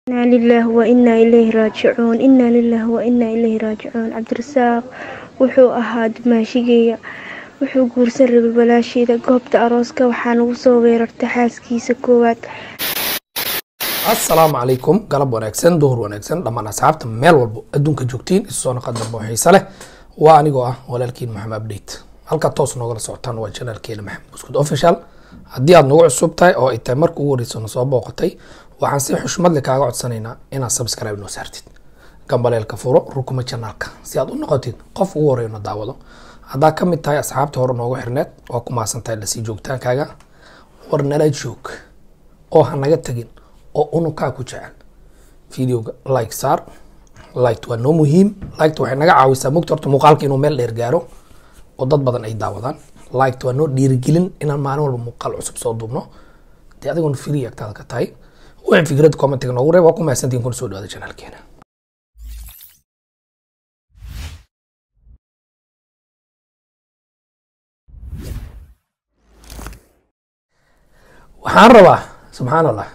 inaa lilaah wa inaa ileyhi raajicuun inaa lilaah wa inaa ileyhi raajicuun cabdirasaaq wuxuu ahaa dumaashigeeya wuxuu guursan rabay walaasheeda goobta arooska waxaa nagu soo weerartay xaaskiisa koowaad assalaamu calaykum galab wanaagsan duhur wanaagsan dhammaan asxaabta meel walbo adduunka joogtiin isu soo naqa dambe oo xiise leh waa anigoo ah walaalkiin maxamed update halka toos noogala socotaan waa janaalkeena maxamed buskud official haddii aad nagu cusub tahay oo ay tahay marka ugu horeysa na soo booqatay waxaan si xushmad leh kaaga codsanaynaa inaad subscribe noo saartid gambaleelka furo rukuma janaalka si aad u noqotid qof ugu horeeya na daawado haddaa ka mid tahay asxaabta hore noogu xirneed waa ku mahadsan tahay lasii joogtaankaaga war nala joog oo ha naga tagin oo unukaa ku jecel videoga like saar liked waa noo muhiim liked waxay naga caawisaa mogta horta muuqaalka inuu meel dheer gaaro oo dad badan ay daawadaan liked waa noo dhiirigelin inaan maalin walba muuqaal cusub soo duubno dee adigoon free agtaada ka tahay wixii fikrad commentiga noogu reeb waa ku mahadsantihin kuna soo dhawaada janaalkeena waxaan rabaa subxaan allah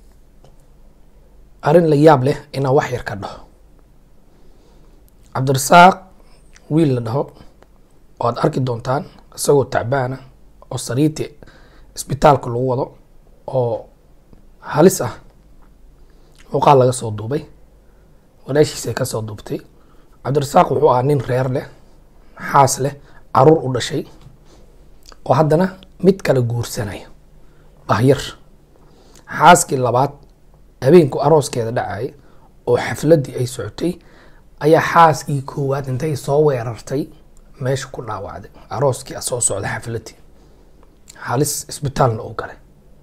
arrin la yaab leh inaan wax yar ka dhaho cabdirasaaq wiil la dhaho oo aad arki doontaan isagoo tacbaana oo sariirti isbitaalka lagu wado oo halis ah muuqaal laga soo duubay walaashiisa ay kasoo duubtay cabdirasaaq wuxuu ahaa nin reer leh xaas leh caruur u dhashay oo haddana mid kale guursanaya bahyar xaaskii labaad habeenku arooskeeda dhacay oo xafladii ay socotay ayaa xaaskii koowaad intay soo weerartay meesha ku dhaawacday arooskii soo socda xafladii halis isbitaalna uu galay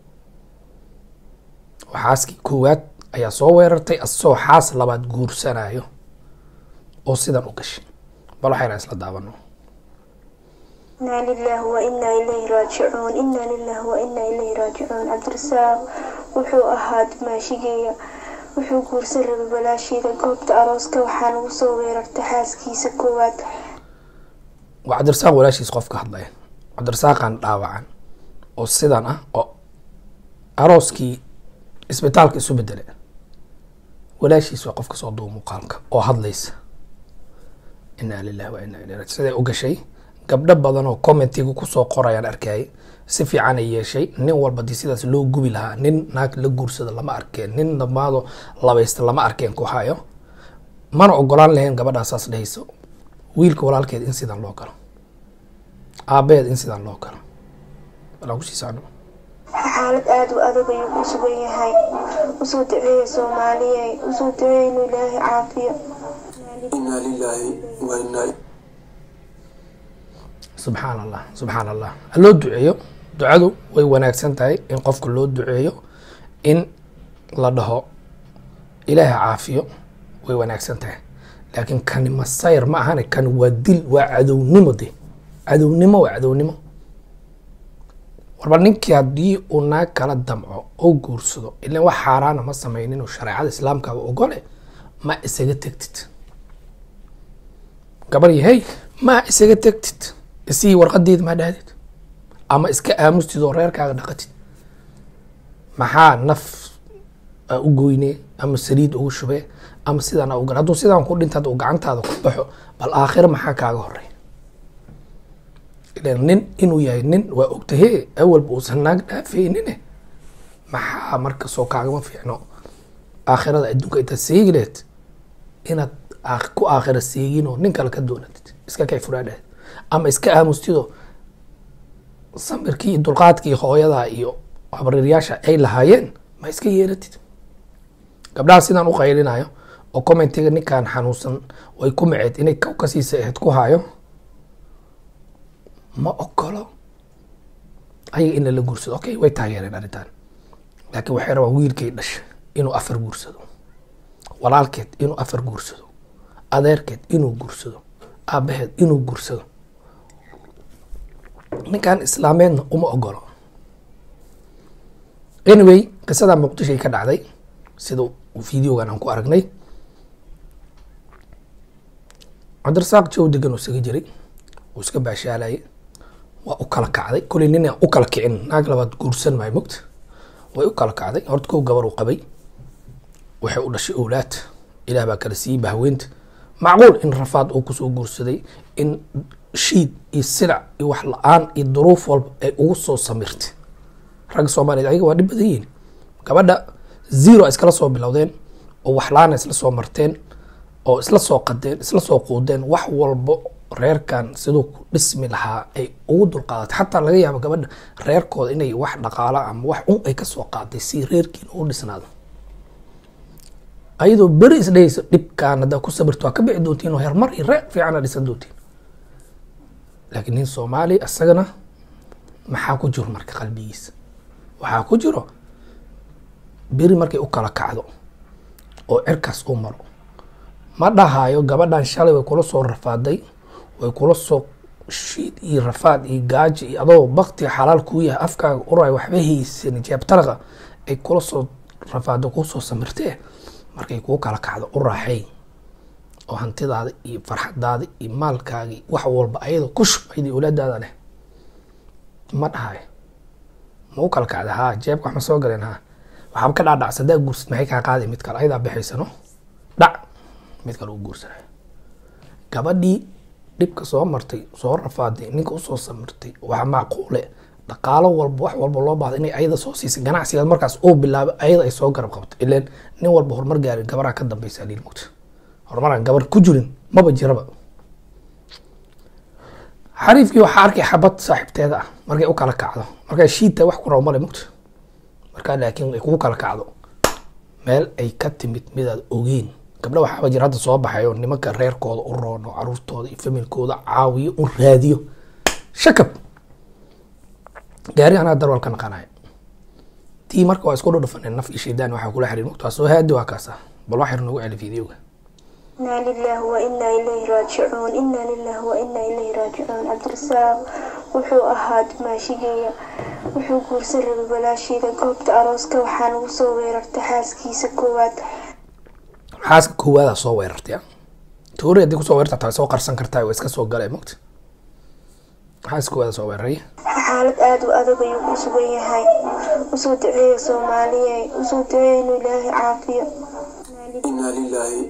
oo xaaskii koowaad ayaa soo weerartay asagoo xaas labaad guursanayo oo sidan u gashay bal waxayna isla daawano inaa lilaah wa inaa ileyhi raajicuun inaa lilaah wa inaa ileyhi raajicuun cabdirasaaq wuxuu ahaa dumaashigeeya wuxuu guursan rabay walaasheeda goobta arooska waxaa nagu soo weerartay xaaskiisa koowaad waa cabdirasaaq walaashiis qof ka hadlaya cabdirasaaqan dhaawacan oo sidan ah oo arooskii isbitaalka isu bedele walaashiis waa qofka soo duuba muuqaalka oo hadlaysa inaa lilahi wa inaa ileyhi raaji siday u gashay gabdho badan oo commentiga kusoo qorayaan arkayay si fiican ay yeeshay nin walba dii sidaas loo gubi lahaa nin naag la guursada lama arkeen nin dhammaado labaysta lama arkeen ku hayo mana ogolaan lahayn gabadhaa saas dhehayso wiilka walaalkeed in sidan loo galo aabeed in sidan loo galo walaan kusii socno xaalad aada u adag ayuu ku sugan yahay usoo duceeya soomaaliye usoo duceeya inuu ilaahay caafiyo inaa lilaahi wa inaa subxaan allah subxaan allah ha loo duceeyo ducadu way wanaagsan tahay in qofka loo duceeyo in la dhaho ilaaha caafiyo way wanaagsan tahay laakiin kani masayr ma ahane kani waa dil waa cadownimo de cadownimo waa cadownimo warba ninkii haddii uu naag kala damco oo guursado ilan wax xaaraana ma sameynin oo shareecada islaamkaaba ogole ma isaga tegtid gabar yahay ma isaga tegtid isii warqadeeda maa dhahdid ama iska aamustid oo reerkaaga dhaqatid maxaa naf aa u goyne ama saliid ugu shubee ama sidaan ugal hadduu sidaan ku dhinta uu gacantaada ku baxo bal aakhiro maxaa kaaga horey ilan nin inuu yahay nin waa ogtahe awalba uusan naag dhaafeynine maxaa marka soo kaagama fiicno aakhirada adduunka intaad seegi lehed inaad ku aakhira seegin oo nin kale ka doonatid iska kay furaadhahed ama iska aamustido samirkii dulqaadkii hooyada iyo habriiryaasha ay lahaayeen ma iska yeelatid gabdhaha sidaan u qaylinayo oo commentiga ninkan xanuunsan way ku maceed inay kow kasiisa aheyd ku haayo ma ogolo ayaga in lala guursado okay way taageereen arrintan laakiin waxay rabaan wiilkay dhasha inuu afar guursado walaalkeed inuu afar guursado adeerkeed inuu guursado aabaheed inuu guursado ninkan islaameedna uma ogolo anyway qisada muqdishoay ka dhacday sida videogan aan ku aragnay cabdirasaaq jow degan oo isaga jiray uu iska baashaalayay waa u kala kacday koley nin aan u kala kicin naag labaad guursan maayo mogta way u kala kacday horta kow gabar uu qabay waxay u dhashay owlaad ilaah baa kala siiyey bahweynta macquul in rafaad uu kusoo guursaday in shiid iyo silac iyo wax la-aan iyo duruuf walba ay ugu soo samirtay ragga soomaaliyeed ayaga waa dhib badan yihiin gabadha zero ay iskala soo bilowdeen oo wax la-aan ay isla soo marteen oo isla soo qadeen isla soo quudeen wax walbo reerkan siduu ku dhismi lahaa ay ugu dulqaadatay xataa laga yaabo gabadha reerkooda inay wax dhaqaala ama wax un ay kasoo qaaday si reerkiina u dhisnaado ayadoo beri isdhehayso dhibkaan haddaa ku sabirto waa ka bixi doontiin oo hermar iyo reer fiicana dhisan doontiin laakiin nin soomaali isagana maxaa ku jiro marka qalbigiisa waxaa ku jiro beri markay u kala kacdo oo cirkaas u maro ma dhahayo gabadhan shalay way kula soo rafaaday way kula soo shiid iyo rafaad iyo gaaji iyo adoo bakti xalaal kuu yahay afkaaga uray waxba haysan jeebtaraqa ay kula soo rafaado kuu soo samirtee markay kuu kala kacdo u raaxay oo hantidaada iyo farxadaada iyo maalkaagii wax walba ayada ku shub ayadii awlaadaada leh ma dhahayo ma u kala kacda haa jeebka wax ma soo galeen haa waxaaba ka dhaadhac sadaa guursid maxay kaa qaaday mid kale ayadaa bixaysano dhac mid kale u guursanayo gabadhii dhibka soo martay soo rafaaday ninka usoo samirtay waxaa macquule dhaqaalo walba wax walba loo baahda inay ayada soo siisay ganacsigaas markaas uu bilaabay ayada ay soo garab qabto ileen nin walba horumar gaarin gabaraa ka dambeysa liil mugta horumaraan gabar ku jirin maba jiraba xariifkii waxaa arkay xabad saaxiibteeda ah markay u kala kacdo markaa shiidta wax ku rabo male mugta markaa laakiin ay kugu kala kacdo meel ay ka timid midaad ogeyn gabdha waxaaba jira hadda soo baxay oo nimanka reerkooda u roono caruurtooda iyo familkooda caawiyo u raadiyo shakab gaari anaa darwal ka naqanayo tii marka waa isku dhudhufaneen naf iyo shaydaan waxaa kula xiriir mugta waa soo haadi waa kaasa bal wax yar noogu celi fiidiyowga إنا لله وإنا إليه راجعون إنا لله وإنا إليه راجعون cabdirasaaq wuxuu ahaa maashigeeya wuxuu guursan rabay walaasheeda goobta arooska waxaan ugu soo weerartay xaaskiisa koowaad xaaska koowaada soo weerartay ah toori haddii kusoo weerarta taa soo qarsan kartaa waa iska soo galay mugta xaaska koowaada soo weeraray xaalad aada u adag ayuu ku sugan yahay usoo duceeya soomaaliye usoo duceeya inuu ilaahay caafiyo inaa lilaahi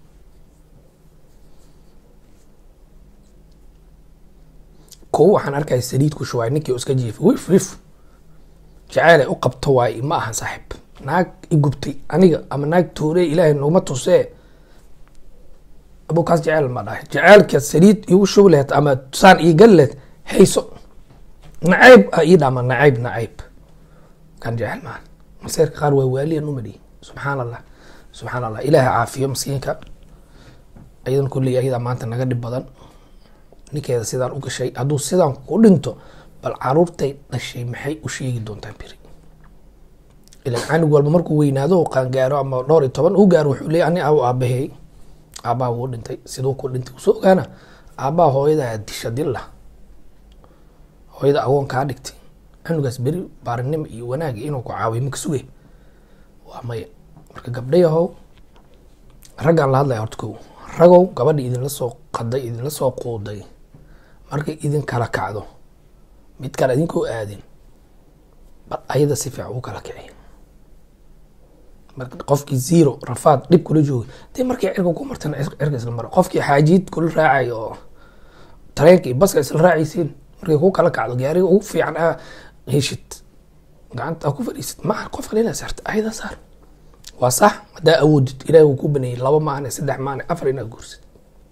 kow waxaan arkaya saliid ku shubaay ninkii oo iska jiifay wif wif jaceyl ay u qabto waaye ma ahan saaxiib naag i gubtay aniga ama naag toore ilaahay noguma tusee abukaas jeceyl ma dhahay jaceylka saliid igu shubi laheed ama saan ii gali laheed hayso nacayb a ii dhama nacayb nacayb kan jecel maahan maseerka qaar waa waaliyan umadi subxaan allah subxaan allah ilaaha caafiyo maskiinka ayadan kulley ayadaa maanta naga dhib badan ninkeeda sidaan u gashay hadduu sidaan ku dhinto bal caruurtay dhashay maxay u sheegi doontaa beri ilan canug walba markuu weynaado oo qaangaaro ama dhowr iyo toban u gaaro wuxuu leeyahy ani aw aabahey aabbaha wuu dhintay siduu ku dhintay usoo ogaana aabbaha hooyadaa disha dilla hooyada agoon kaa dhigtay canugaas beri baarinimo iyo wanaag inuu ku caawiyo maka sugay waa maya marka gabdhayahow raggaan la hadlaya horta kow ragow gabadha idinla soo qaday idinla soo quuday markay idin kala kacdo mid kale idinkoo aadin bal ayada si fiican u kala kici marka qofkii zero rafaad dhib kula joogay dee markay cirka ku martana cirka isla mara qofkii xaajiid kula raacay oo tareenka iyo baska isla raacaysiin markay ku kala kacdo gaariga ugu fiican aa heshid gacanta aa ku fadhiisid maaha qof kale inaa saarta ayada saar waa sax haddaa awoodid ilahi wuu ku baneeyey laba maane saddex maane afar inaad guursid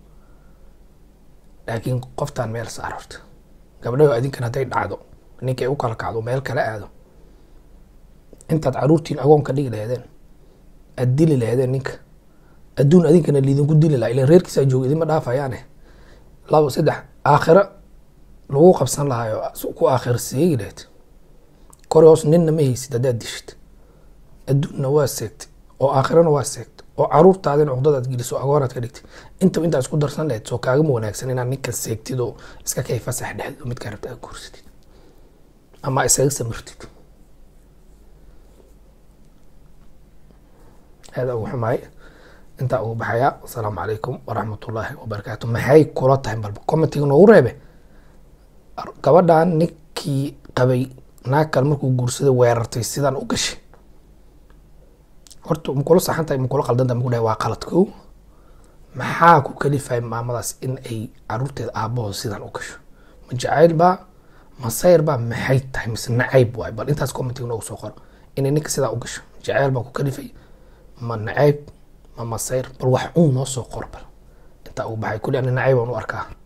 laakiin qoftaan meel saar horta gabdhaho adinkan hadday dhacdo ninkay u kala kacdo meel kala aado intaad caruurtiin agoon ka dhigi laheedeen aad dili laheedeen ninka adduun adinkana liidinku dili laha ilan reerkiisaa jooga idinma dhaafayaane laba saddex aakhiro lagu qabsan lahayo ku aakhiro seegi laheyd kori hoos ninna ma haysid haddaad dishid adduunna waa seegtay oo aakhirana waa seegtay oo caruurtaadina cuqdadaad geliso agoonaad ka dhigtay intaba intaa isku darsan lahayd soo kaagama wanaagsan inaad ninka seegtid oo iska kay fasax dhexdid oo midkaa rabta aad guursatid ama isaga samirtid هذا أبو حماي أنت أبو بحياء السلام عليكم ورحمة الله وبركاته maxay kula tahay balba commentiga noogu reebe gabadhan ninkii qabay naag kale markuu guursaday weerartay sidaan u gashay horta makula saxan tahay makula qaldan tahay maku dhahay waa qalad kow maxaa ku kalifaya maamadaas in ay caruurteeda aabahood sidan u gasho ma jacayl baa ma sayr baa maxay tahay mise nacayb waay bal intaas commentiga noogu soo qoro inay ninka sidaa u gasho jacayl baa ku kalifay ma nacayb ma masayr bal wax uun noo soo qor bal intaa uu baxay kulli ani nacayb aan u arkaa